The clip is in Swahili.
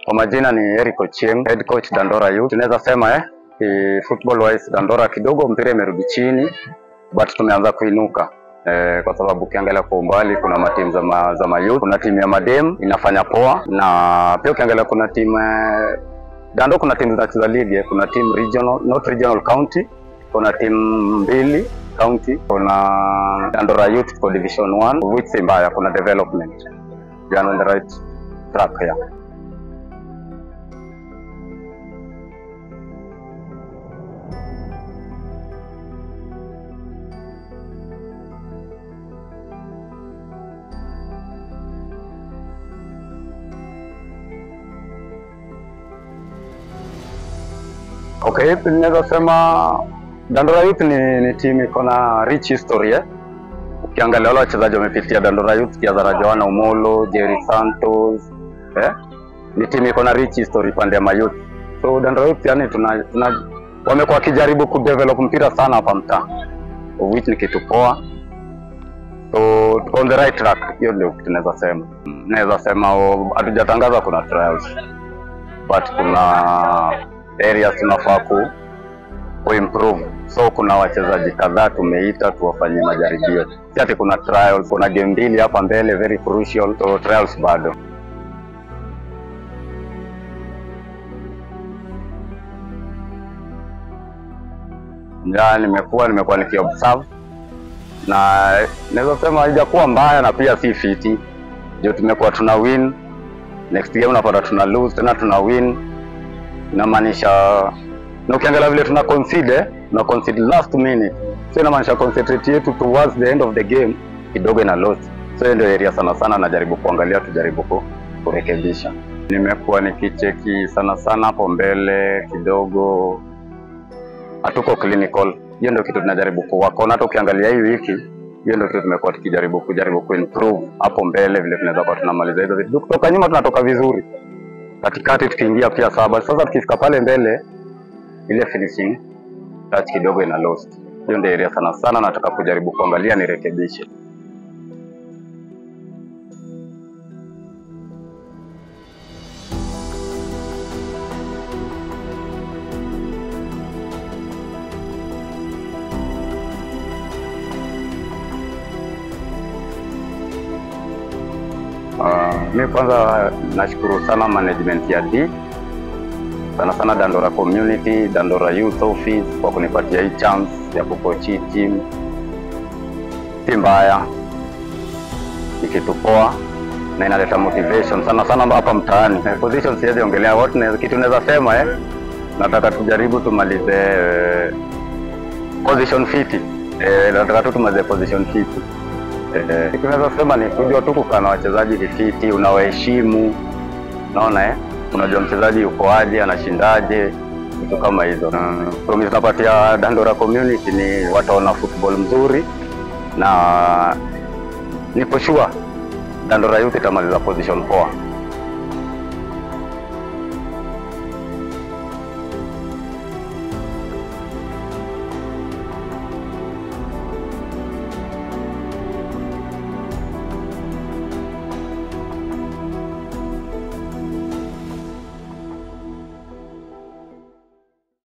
Kwa majina ni Eric Ochieng, head coach Dandora Youth. Tunaweza sema eh, ki football wise Dandora kidogo mpira imerudi chini but tumeanza kuinuka. Eh, kwa sababu ukiangalia kwa umbali kuna matimu za, ma, za mayouth, kuna timu ya madem inafanya poa, na pia ukiangalia kuna timu eh, Dando, kuna timu zinacheza ligi eh, kuna timu regional, not regional county, kuna timu mbili county, kuna Dandora Youth kwa division 1 which si mbaya, kuna development. We are on the right track here. Okay, ninaweza sema Dandora Youth ni, ni timu iko na rich history eh. Ukiangalia wale wachezaji wamepitia Dandora Youth kianza Joana Omolo, Jerry Santos eh. Ni timu iko na rich history pande ya mayouth. So Dandora Youth yani tuna, tuna wamekuwa wakijaribu kudevelop mpira sana hapa mtaa. Of which ni kitu poa. So tuko on the right track. Hiyo ndio kitu naweza sema. Naweza sema oh, hatujatangaza kuna trials. But kuna areas tunafaa ku kuimprove. So kuna wachezaji kadhaa tumeita tuwafanyie majaribio, si ati kuna trials. Kuna game mbili hapa mbele very crucial, so trials bado. Ya, nimekuwa nimekuwa nikiobserve na naweza sema haijakuwa mbaya na pia si fiti, ndio tumekuwa tuna win, next game unapata tuna lose tena tuna win inamaanisha na ukiangalia vile tuna concede tuna concede last minute, so inamaanisha concentrate yetu towards the end of the game kidogo ina lost. So hiyo ndio area sana sana najaribu kuangalia, tujaribu ku, kurekebisha. Nimekuwa nikicheki sana sana hapo mbele kidogo, hatuko clinical. Hiyo ndio kitu tunajaribu kuwork on. Hata ukiangalia hii wiki, hiyo ndio kitu tumekuwa tukijaribu kujaribu kuimprove hapo mbele, vile tunaweza kuwa tunamaliza hizo vitu. Kutoka nyuma tunatoka vizuri katikati tukiingia pia saba. Sasa tukifika pale mbele, ile finishing touch kidogo ina lost. Hiyo ndio area sana sana nataka kujaribu kuangalia nirekebishe. Uh, mi kwanza nashukuru sana management ya D sana sana Dandora community, Dandora youth office kwa kunipatia hii chance ya kukochi team. Si mbaya, ni kitu poa na inaleta motivation sana sana hapa mtaani. Eh, Position siwezi ongelea what na kitu naweza sema eh, nataka tujaribu tumalize eh, position fiti eh, nataka tu tumalize position fiti eh, kitu naweza sema ni kujua tu kukaa na wachezaji vifiti, unawaheshimu, unaona eh unajua mchezaji yuko aje, anashindaje, vitu kama hizo. Mm, promise napatia Dandora community ni wataona football mzuri, na nipo sure Dandora Youth itamaliza position poa.